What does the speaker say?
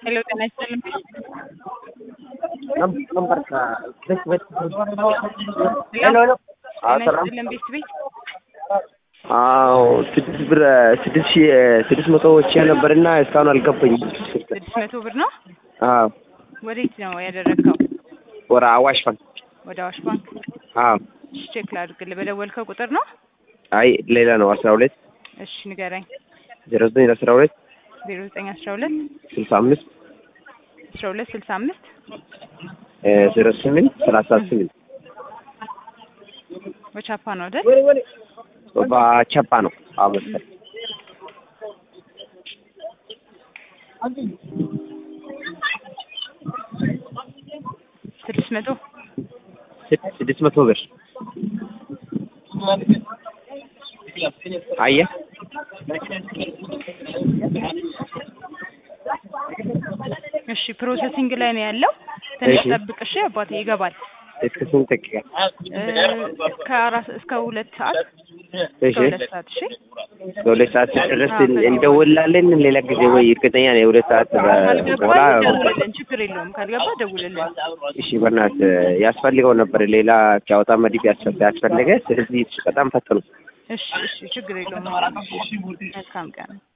ሄሎ ጤና ይስጥልኝ። ሄሎ ጤና ይስጥልኝ ቤት ቤት አዎ ስድስት ብር ስድስት ሺህ ስድስት መቶ ወጪ ነበርና እስካሁን አልገባኝም። ስድስት መቶ ብር ነው። አዎ ወዴት ነው ያደረግከው? ወደ አዋሽ ባንክ። ወደ አዋሽ ባንክ። አዎ እሺ ቼክ ላድርግልህ። በደወልከው ቁጥር ነው? አይ ሌላ ነው። አስራ ሁለት እሺ ንገረኝ። ዜሮ ዘጠኝ አስራ ሁለት ዜሮ ዘጠኝ አስራ ሁለት ስልሳ አምስት አስራ ሁለት ስልሳ አምስት ዜሮ ስምንት ሰላሳ ስምንት በቻፓ ነው አይደል? በቸፓ ነው። አዎ መሰለኝ። ስድስት መቶ ስድስት መቶ ብር አየህ እሺ ፕሮሰሲንግ ላይ ነው ያለው። ትንሽ እሺ። ጠብቅ እሺ አባቴ ይገባል። እስከ ስንት ደቂቃ? እ፣ እስከ አራት እስከ ሁለት ሰዓት እሺ እስከ ሁለት ሰዓት እሺ። በሁለት ሰዓት ድረስ አዎ፣ ከዚህ እንደውላለን። ሌላ ጊዜ ወይ እርግጠኛ ነኝ ሁለት ሰዓት ካልገባ በኋላ ደውልልን፣ ችግር የለውም። ካልገባ ደውልልን። እሺ በእናትህ ያስፈልገው ነበር። ሌላ ኪያወጣ መዲፍ ያስፈ- ያስፈለገ ስለዚህ በጣም ፈጠኑ። እሺ እሺ፣ ችግር የለውም። መልካም ቀን